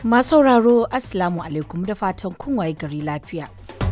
Masu sauraro Assalamu alaikum da fatan kun waye gari lafiya.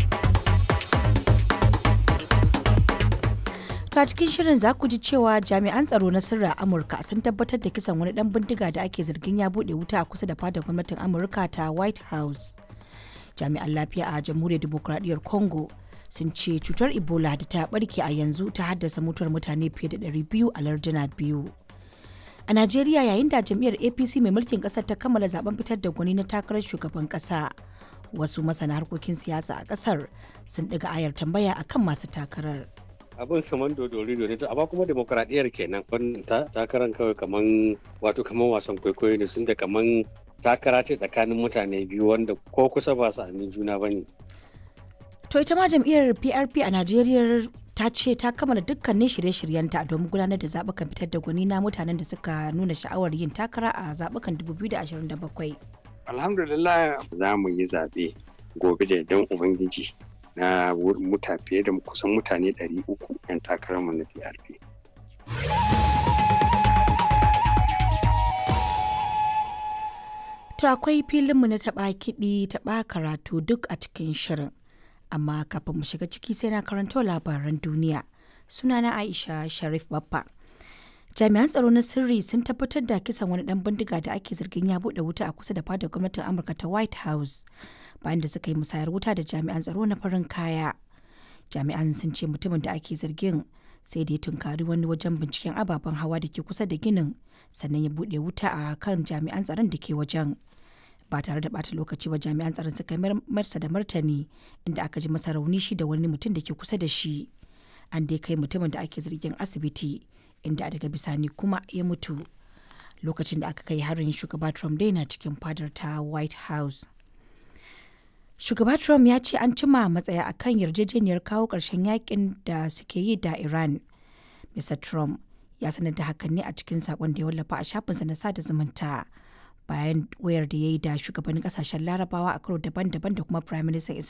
To a cikin shirin za ku ji cewa jami'an tsaro na sirri a Amurka sun tabbatar da kisan wani dan bindiga da ake zargin ya bude wuta a kusa da fadar gwamnatin Amurka ta White House. Jami'an lafiya a Jamhuriyar Dimokuraɗiyyar Congo sun ce cutar Ebola da ta barke a yanzu ta haddasa mutuwar mutane fiye da 200 a larduna biyu. A Najeriya yayin da jam'iyyar APC mai mulkin kasar ta kammala zaben fitar da gwani na takarar shugaban kasa. Wasu masana harkokin siyasa a kasar sun ɗiga ayar tambaya akan masu takarar. abin kaman dodori ne to amma kuma demokradiyyar kenan wannan takarar kawai kaman wato kaman wasan kwaikwayo ne sun da kaman takara ce tsakanin mutane biyu wanda ko kusa ba su amin juna ba ne. To ita ma jam'iyyar PRP a Najeriya ta ce ta kammala dukkanin shirye-shiryenta domin gudanar da zaɓukan fitar da gwani na mutanen da suka nuna sha'awar yin takara a zaɓukan 2027. Alhamdulillah za mu yi zaɓe gobe da idan Ubangiji na muta fiye da kusan mutane 300 'yan takararmu na PRP. To akwai filinmu na taɓa kiɗi taɓa karatu duk a cikin shirin. Amma kafin mu shiga ciki sai na karanto labaran duniya. Sunana Aisha Sharif Baffa. Jami'an tsaro na sirri sun tabbatar da kisan wani ɗan bindiga da ake zargin ya buɗe wuta a kusa da fadar gwamnatin Amurka ta White House. bayan da suka yi musayar wuta da jami'an tsaro na farin kaya jami'an sun ce mutumin da ake zargin sai da ya tunkari wani wajen binciken ababen hawa da ke kusa da ginin sannan ya buɗe wuta a kan jami'an tsaron da ke wajen ba tare da bata lokaci ba jami'an tsaron suka marsa da martani inda aka ji masa rauni shi da wani mutum da ke kusa da shi an dai kai mutumin da ake zargin asibiti inda daga bisani kuma ya mutu lokacin da aka kai harin shugaba trump dai na cikin fadar ta white house shugaba trump ya ce an cima matsaya a kan yarjejeniyar kawo ƙarshen yakin da suke yi da iran mr trump ya sanar da hakan ne a cikin sakon da ya wallafa a shafinsa na sada zumunta bayan wayar da ya yi da shugabannin kasashen larabawa a karo daban-daban da kuma prime minister